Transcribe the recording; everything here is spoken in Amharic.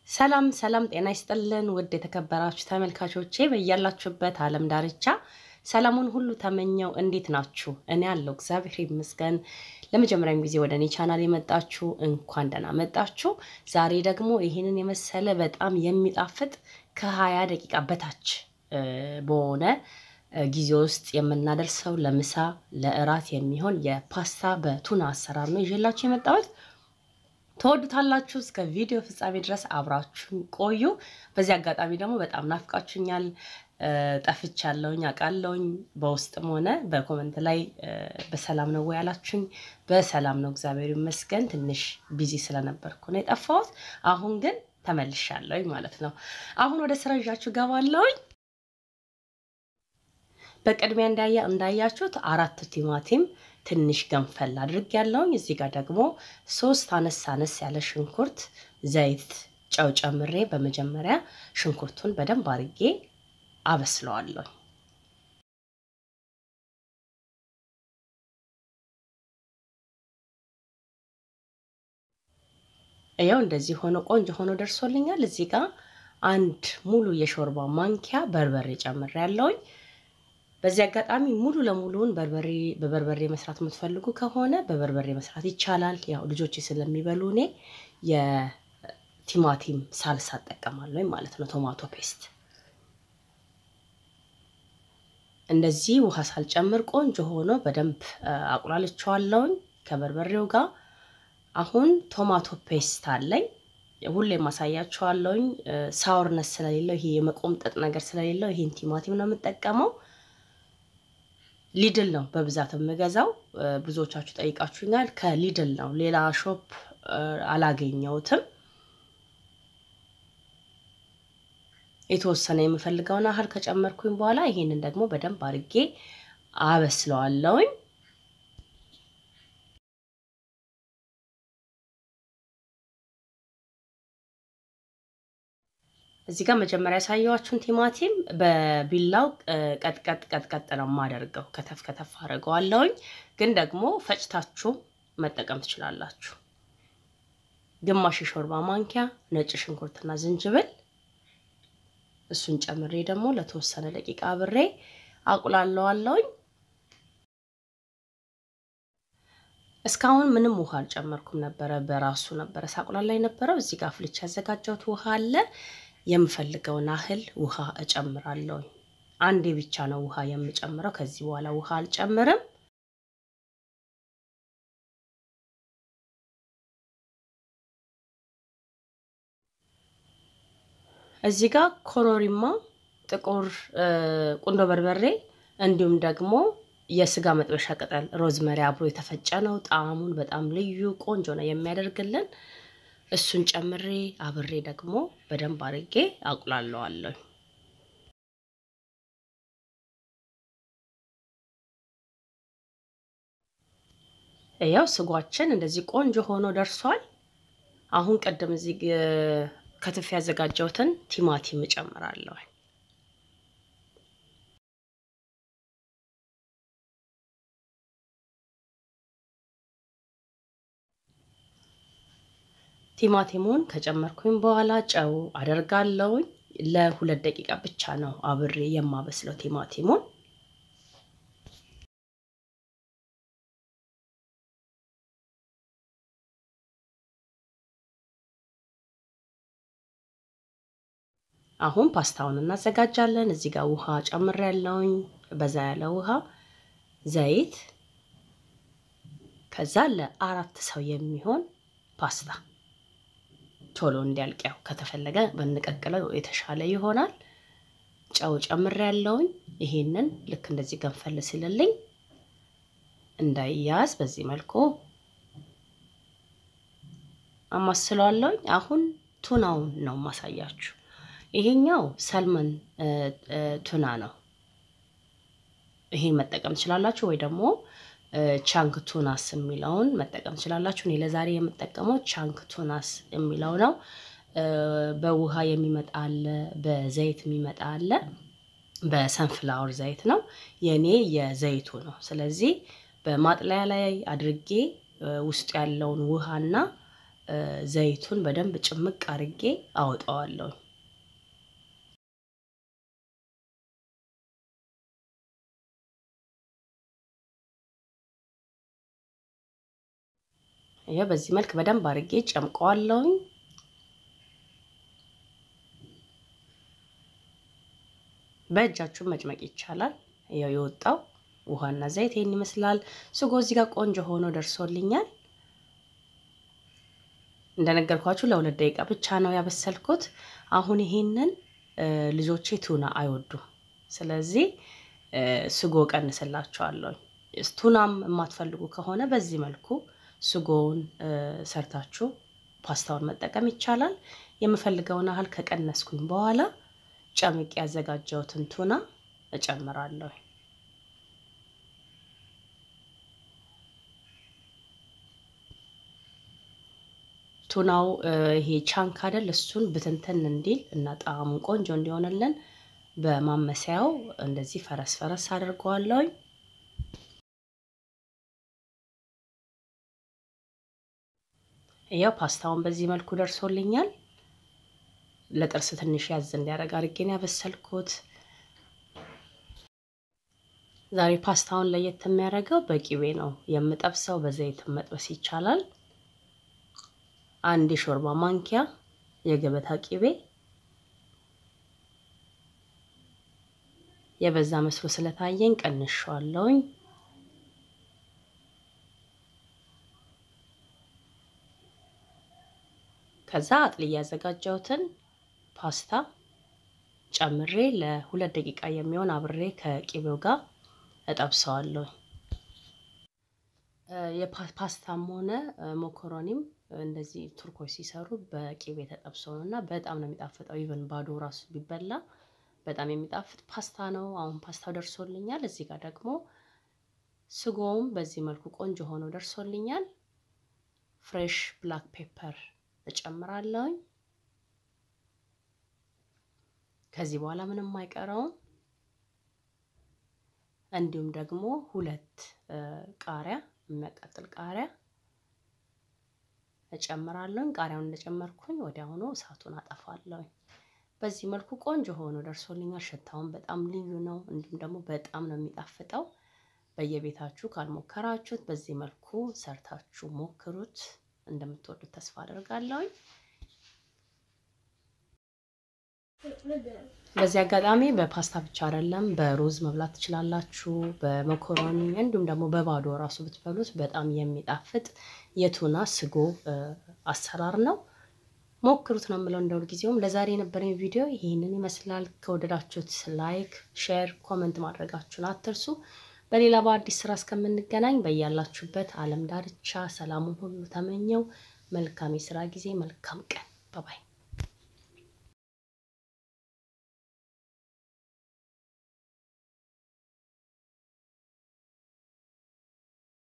ሰላም ሰላም፣ ጤና ይስጥልን ውድ የተከበራችሁ ተመልካቾቼ በያላችሁበት ዓለም ዳርቻ ሰላሙን ሁሉ ተመኘው። እንዴት ናችሁ? እኔ ያለው እግዚአብሔር ይመስገን። ለመጀመሪያም ጊዜ ወደ እኔ ቻናል የመጣችሁ እንኳን ደህና መጣችሁ። ዛሬ ደግሞ ይህንን የመሰለ በጣም የሚጣፍጥ ከሀያ ደቂቃ በታች በሆነ ጊዜ ውስጥ የምናደርሰው ለምሳ ለእራት የሚሆን የፓስታ በቱና አሰራር ነው ይዤላችሁ የመጣሁት። ተወዱታላችሁ። እስከ ቪዲዮ ፍጻሜ ድረስ አብራችሁን ቆዩ። በዚህ አጋጣሚ ደግሞ በጣም ናፍቃችሁኛል። ጠፍቻለሁኝ አውቃለሁኝ። በውስጥም ሆነ በኮመንት ላይ በሰላም ነው ወይ ያላችሁኝ፣ በሰላም ነው እግዚአብሔር ይመስገን። ትንሽ ቢዚ ስለነበርኩ ነው የጠፋሁት። አሁን ግን ተመልሻለሁኝ ማለት ነው። አሁን ወደ ስራ ይዣችሁ ገባለሁኝ። በቅድሚያ እንዳያ እንዳያችሁት አራት ቲማቲም ትንሽ ገንፈል አድርግ ያለውኝ። እዚህ ጋር ደግሞ ሶስት አነስ አነስ ያለ ሽንኩርት፣ ዘይት፣ ጨው ጨምሬ በመጀመሪያ ሽንኩርቱን በደንብ አርጌ አበስለዋለሁ። ያው እንደዚህ ሆኖ ቆንጆ ሆኖ ደርሶልኛል። እዚህ ጋር አንድ ሙሉ የሾርባ ማንኪያ በርበሬ ጨምሬ ያለውኝ። በዚህ አጋጣሚ ሙሉ ለሙሉውን በርበሬ በበርበሬ መስራት የምትፈልጉ ከሆነ በበርበሬ መስራት ይቻላል። ያው ልጆች ስለሚበሉ እኔ የቲማቲም ሳልሳ እጠቀማለሁ ማለት ነው፣ ቶማቶ ፔስት። እንደዚህ ውሃ ሳልጨምር ቆንጆ ሆኖ በደንብ አቁላልቸዋለሁኝ ከበርበሬው ጋር። አሁን ቶማቶ ፔስት አለኝ ሁሌ ማሳያቸዋለሁኝ። ሳወርነስ ስለሌለው ይሄ የመቆምጠጥ ነገር ስለሌለው ይሄን ቲማቲም ነው የምጠቀመው። ሊድል ነው በብዛት የምገዛው። ብዙዎቻችሁ ጠይቃችሁኛል። ከሊድል ነው፣ ሌላ ሾፕ አላገኘሁትም። የተወሰነ የምፈልገውን ያህል ከጨመርኩኝ በኋላ ይሄንን ደግሞ በደንብ አድርጌ አበስለዋለሁኝ። እዚህ ጋር መጀመሪያ ያሳየኋችሁን ቲማቲም በቢላው ቀጥቀጥ ቀጥቀጥ ነው የማደርገው። ከተፍ ከተፍ አድርገዋለሁኝ። ግን ደግሞ ፈጭታችሁ መጠቀም ትችላላችሁ። ግማሽ የሾርባ ማንኪያ ነጭ ሽንኩርትና ዝንጅብል፣ እሱን ጨምሬ ደግሞ ለተወሰነ ደቂቃ አብሬ አቁላለዋለሁኝ። እስካሁን ምንም ውሃ አልጨመርኩም ነበረ፣ በራሱ ነበረ ሳቁላላ የነበረው። እዚህ ጋር ፍልቼ ያዘጋጀሁት ውሃ አለ የምፈልገውን ያህል ውሃ እጨምራለሁ። አንዴ ብቻ ነው ውሃ የምጨምረው። ከዚህ በኋላ ውሃ አልጨምርም። እዚህ ጋር ኮሮሪማ፣ ጥቁር ቁንዶ በርበሬ እንዲሁም ደግሞ የስጋ መጥበሻ ቅጠል ሮዝመሪ አብሮ የተፈጨ ነው። ጣዕሙን በጣም ልዩ ቆንጆ ነው የሚያደርግልን እሱን ጨምሬ አብሬ ደግሞ በደንብ አድርጌ አቁላለዋለሁ። ያው ስጓችን እንደዚህ ቆንጆ ሆኖ ደርሷል። አሁን ቅድም እዚህ ከትፍ ያዘጋጀሁትን ቲማቲም እጨምራለሁ። ቲማቲሙን ከጨመርኩኝ በኋላ ጨው አደርጋለሁኝ። ለሁለት ደቂቃ ብቻ ነው አብሬ የማበስለው ቲማቲሙን። አሁን ፓስታውን እናዘጋጃለን። እዚህ ጋር ውሃ ጨምሬያለሁኝ፣ በዛ ያለ ውሃ፣ ዘይት፣ ከዛ ለአራት ሰው የሚሆን ፓስታ ቶሎ እንዲያልቅ ያው ከተፈለገ ብንቀቅለው የተሻለ ይሆናል። ጨው ጨምሬ ያለውኝ ይሄንን ልክ እንደዚህ ገንፈል ሲልልኝ እንዳይያዝ በዚህ መልኩ አማስለዋለሁኝ። አሁን ቱናውን ነው ማሳያችሁ። ይሄኛው ሰልመን ቱና ነው። ይሄን መጠቀም ትችላላችሁ ወይ ደግሞ ቻንክ ቱናስ የሚለውን መጠቀም ትችላላችሁ። እኔ ለዛሬ የምጠቀመው ቻንክ ቱናስ የሚለው ነው። በውሃ የሚመጣ አለ፣ በዘይት የሚመጣ አለ። በሰንፍላወር ዘይት ነው የእኔ የዘይቱ ነው። ስለዚህ በማጥለያ ላይ አድርጌ ውስጡ ያለውን ውሃና ዘይቱን በደንብ ጭምቅ አርጌ አወጣዋለሁ። ይሄ በዚህ መልክ በደንብ አርጌ ጨምቀዋለሁኝ። በእጃችሁ መጭመቅ ይቻላል። ያው የወጣው ውሃና ዘይት ይሄን ይመስላል። ስጎ እዚህ ጋር ቆንጆ ሆኖ ደርሶልኛል። እንደነገርኳችሁ ለሁለት ደቂቃ ብቻ ነው ያበሰልኩት። አሁን ይሄንን ልጆቼ ቱና አይወዱም። ስለዚህ ስጎ ቀንስላቸዋለሁ። ቱናም የማትፈልጉ ከሆነ በዚህ መልኩ ስጎውን ሰርታችሁ ፓስታውን መጠቀም ይቻላል። የምፈልገውን ያህል ከቀነስኩኝ በኋላ ጨምቄ ያዘጋጀሁትን ቱና እጨምራለሁ። ቱናው ይሄ ቻንክ አይደል? እሱን ብትንትን እንዲል እና ጣዕሙን ቆንጆ እንዲሆንልን በማመሰያው እንደዚህ ፈረስ ፈረስ አድርገዋለሁኝ። ያው ፓስታውን በዚህ መልኩ ደርሶልኛል። ለጥርስ ትንሽ ያዝ እንዲያደርግ አድርጌን ያበሰልኩት። ዛሬ ፓስታውን ለየት የሚያደርገው በቂቤ ነው የምጠብሰው። በዘይት መጥበስ ይቻላል። አንድ የሾርባ ማንኪያ የገበታ ቂቤ የበዛ መስሎ ስለታየኝ ቀንሸዋለሁኝ። ከዛ አጥልዬ ያዘጋጀሁትን ፓስታ ጨምሬ ለሁለት ደቂቃ የሚሆን አብሬ ከቂቤው ጋር እጠብሰዋለሁ። የፓስታም ሆነ ሞኮሮኒም እንደዚህ ቱርኮች ሲሰሩ በቂቤ ተጠብሶ ነው እና በጣም ነው የሚጣፍጠው። ኢቨን ባዶ ራሱ ቢበላ በጣም የሚጣፍጥ ፓስታ ነው። አሁን ፓስታው ደርሶልኛል። እዚህ ጋር ደግሞ ስጎውም በዚህ መልኩ ቆንጆ ሆኖ ደርሶልኛል። ፍሬሽ ብላክ ፔፐር እጨምራለሁኝ። ከዚህ በኋላ ምንም አይቀረውም። እንዲሁም ደግሞ ሁለት ቃሪያ የሚያቃጥል ቃሪያ እጨምራለሁኝ። ቃሪያውን እንደጨመርኩኝ ወዲያውኑ እሳቱን አጠፋለሁኝ። በዚህ መልኩ ቆንጆ ሆኖ ደርሶልኛል። ሽታውን በጣም ልዩ ነው። እንዲሁም ደግሞ በጣም ነው የሚጣፍጠው። በየቤታችሁ ካልሞከራችሁት በዚህ መልኩ ሰርታችሁ ሞክሩት። እንደምትወዱት ተስፋ አደርጋለሁኝ። በዚህ አጋጣሚ በፓስታ ብቻ አይደለም በሩዝ መብላት ትችላላችሁ፣ በመኮሮኒ እንዲሁም ደግሞ በባዶ ራሱ ብትበሉት በጣም የሚጣፍጥ የቱና ስጎ አሰራር ነው። ሞክሩት ነው የምለው። እንደ ሁልጊዜውም ለዛሬ የነበረኝ ቪዲዮ ይህንን ይመስላል። ከወደዳችሁት ላይክ፣ ሼር፣ ኮመንት ማድረጋችሁን አትርሱ። በሌላ በአዲስ ስራ እስከምንገናኝ በያላችሁበት ዓለም ዳርቻ ሰላሙን ሁሉ ተመኘው። መልካም የስራ ጊዜ፣ መልካም ቀን። ባባይ